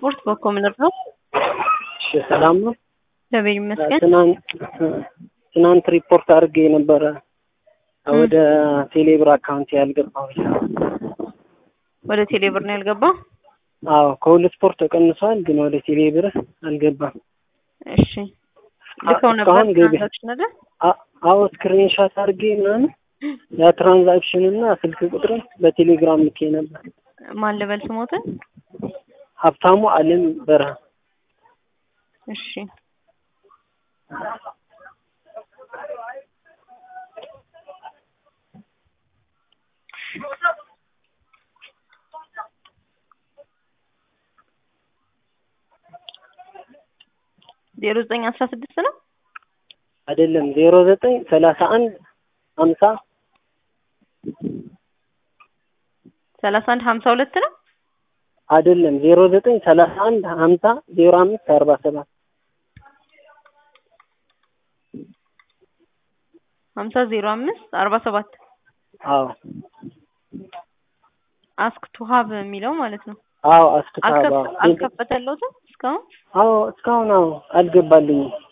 ስፖርት በኮምነር ነው። እሺ ሰላም ነው። እግዚአብሔር ይመስገን። ትናንት ትናንት ሪፖርት አድርጌ ነበረ ወደ ቴሌብር አካውንት ያልገባው። ወደ ቴሌብር ነው ያልገባው? አዎ ከሁሉ ስፖርት ተቀንሷል፣ ግን ወደ ቴሌብር አልገባም። እሺ ልከው ነበር እስካሁን ገቢ ትራንዛክሽን አይደል? አ- አዎ ስክሪንሻት አድርጌ ምናምን ያ ትራንዛክሽን እና ስልክ ቁጥርን በቴሌግራም ልኬ ነበር። ማን ልበል ስሞትን? ሀብታሙ አለም በረሃ እሺ ዜሮ ዘጠኝ አስራ ስድስት ነው። አይደለም ዜሮ ዘጠኝ ሰላሳ አንድ ሀምሳ ሰላሳ አንድ ሀምሳ ሁለት ነው። አይደለም ዜሮ ዘጠኝ ሰላሳ አንድ ሀምሳ ዜሮ አምስት አርባ ሰባት ሀምሳ ዜሮ አምስት አርባ ሰባት አዎ አስክ ቱ ሀብ የሚለው ማለት ነው። አዎ አስክታባ አልከፈ- አልከፈተለትም እስካሁን አዎ እስካሁን አዎ አልገባልኝም